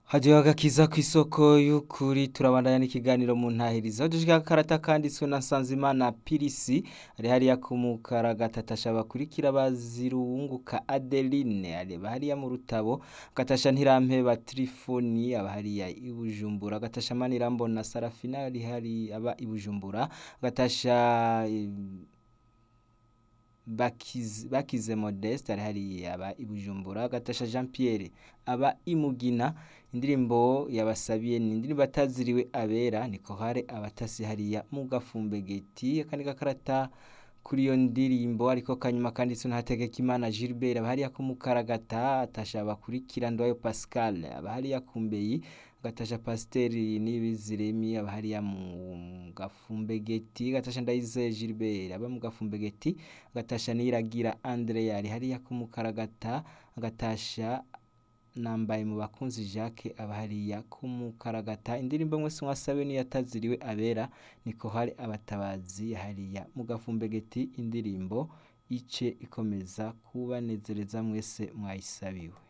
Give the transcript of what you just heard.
Hadiyo agakiza kw'isoko y'ukuri turabandanya n'ikiganiro mu ntahirizo aho dushika akarata kanditswe na Nsanzimana Pirisi ari hariya ku Mukaragatasha bakurikira bazirunguka Adeline areba hariya mu Rutabo Gatasha Ntirampeba Trifoni aba hariya i Bujumbura Gatasha Manirambona Sarafina ari hari aba i Bujumbura Gatasha Bakize, Bakize Modeste ari hariya aba i Bujumbura Gatasha Jean Pierre aba i Mugina indirimbo yabasabiye ni indirimbo ataziriwe abera niko hare abatasi hariya mu gafumbegeti akandi gakarata kuri iyo ndirimbo ariko kanyuma kanditswe na Hategekimana Gilbert aba hariya ku Mukaragata atasha bakurikira Ndwayo Pascal aba hariya ku Mbeyi Gatasha Pasiteri Nibiziremi aba hariya mu gafumbegeti Gatasha Ndayizeye Gilbert aba mu gafumbegeti Gatasha Niragira Andrea ari hariya ku Mukaragata Gatasha nambaye mu bakunzi Jacques aba hariya ku Mukaragata indirimbo mwese mwasabe niyo yataziriwe abera niko hari abatabazi hariya mu gafumbegeti indirimbo ice ikomeza kubanezereza mwese mwayisabiwe